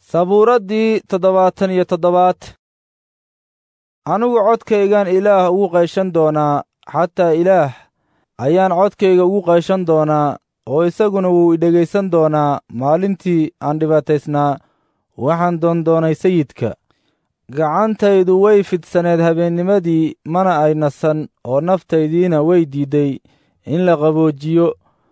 sabuuraddii toddobaatan iyo toddobaad anigu codkaygaan ilaah ugu qayshan doonaa xataa ilaah ayaan codkayga ugu qayshan doonaa oo isaguna wuu idhegaysan doonaa maalintii aan dhibaataysnaa waxaan doondoonay sayidka gacantaydu way fidsaneed habeennimadii mana ay nasan oo naftaydiina way diidday in la qaboojiyo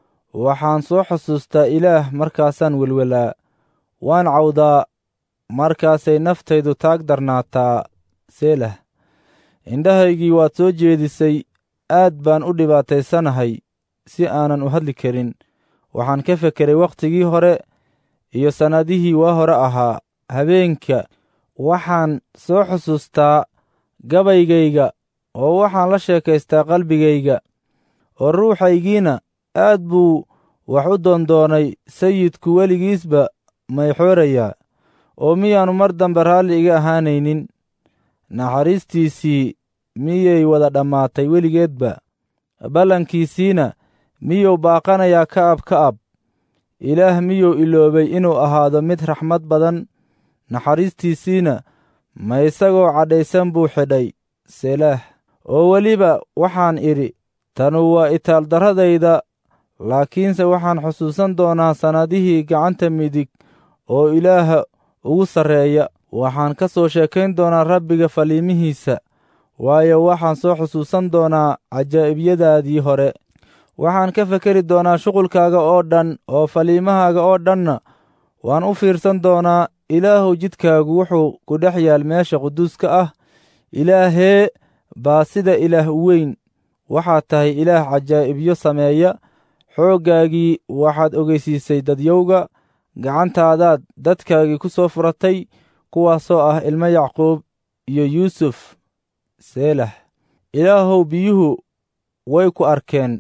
waxaan soo xusuustaa ilaah markaasaan welwelaa waan cawdaa markaasay naftaydu taag darnaataa seelah indhahaygii waad soo jeedisay aad baan u dhibaataysanahay si aanan u hadli karin waxaan ka fekeray wakhtigii hore iyo sannadihii waa hore ahaa habeenka waxaan soo xusuustaa gabaygayga oo waxaan la sheekaystaa qalbigayga oo ruuxaygiina aad buu wax u doondoonay sayidku weligiisba mayxoorayaa oo miyaannu mar dambe raalli iga ahaanaynin naxariistiisii miyay wada dhammaatay weligeedba ballankiisiina miyuu baaqanayaa ka'ab ka'ab ilaah miyuu iloobay inuu ahaado mid raxmad badan naxariistiisiina ma isagoo cadhaysan buu xidhay selaah oo weliba waxaan idhi tanu waa itaaldarradayda laakiinse waxaan xusuusan doonaa sannadihii gacanta midig oo ilaaha ugu sarreeya waxaan ka soo sheekayn doonaa rabbiga faliimihiisa waayo waxaan soo xusuusan doonaa cajaa'ibiyadaadii hore waxaan ka fekeri doonaa shuqulkaaga oo dhan oo faliimahaaga oo dhanna waan u fiirsan doonaa ilaahuw jidkaagu wuxuu ku dhex yaal meesha quduuska ah ilaahee baa sida ilaah u weyn waxaad tahay ilaah cajaa'ibyo sameeya xooggaagii waxaad ogeysiisay dadyowga gacantaadaad dadkaagii ku soo furatay kuwaasoo ah ilmo yacquub iyo yuusuf seelah ilaahow biyuhu way ku arkeen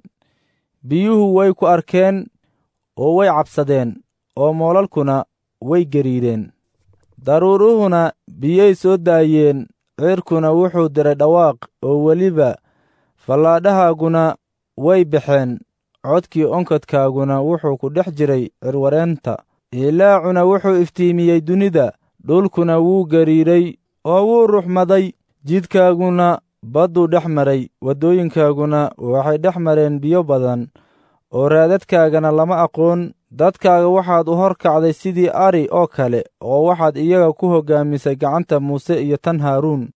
biyuhu way ku arkeen oo way cabsadeen oo moolalkuna way gariireen daruuruhuna biyay soo daayeen cirkuna wuxuu diray dhawaaq oo weliba fallaadhahaaguna way baxeen codkii onkodkaaguna wuxuu ku dhex jiray cirwareenta ilaacuna wuxuu iftiimiyey dunida dhulkuna wuu gariiray oo wuu ruxmaday jidkaaguna badduu dhex maray waddooyinkaaguna waxay dhex mareen biyo badan oo raadadkaagana lama aqoon dadkaaga waxaad u hor kacday sidii ari oo kale oo waxaad iyaga ku hoggaamisay gacanta muuse iyo tan haaruun